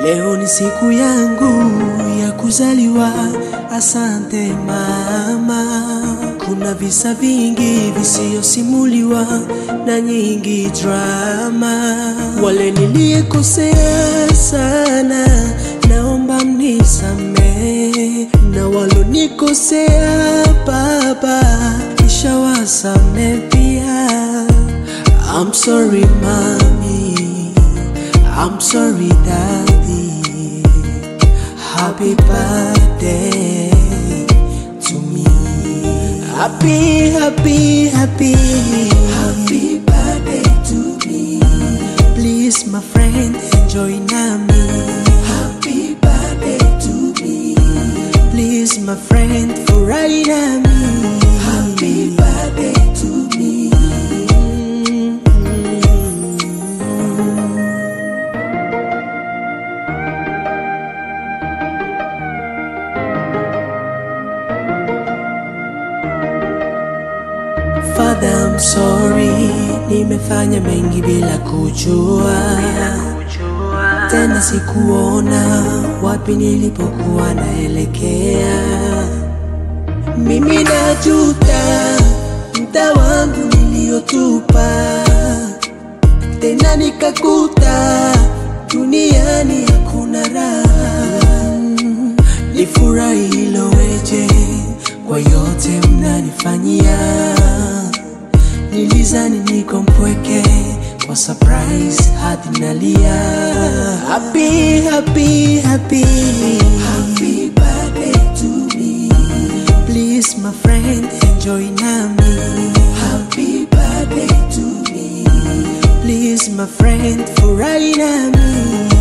Leo ni siku yangu ya kuzaliwa, asante mama. Kuna visa vingi visiyosimuliwa na nyingi drama. Wale niliyekosea sana, naomba mnisamehe, na walonikosea Baba, nishawasamehe pia. I'm sorry mommy, I'm sorry daddy. Happy birthday to me. Happy, happy, happy. Happy birthday to me. Please, my friend, enjoy nami. Happy birthday to me. Please, my friend, furahi nami. Happy birthday to me. Father, I'm sorry, nimefanya mengi bila kujua, tena sikuona wapi nilipokuwa naelekea. Mimi najuta mda wangu niliyotupa, tena nikakuta duniani hakuna raha. Nifurahi hilo weje kwa yote mnanifanyia. Nilizani niko mpweke kwa surprise hadi nalia. Happy, happy, happy. Happy birthday to me. Please my friend enjoy nami. Happy birthday to me. Please my friend furahi nami.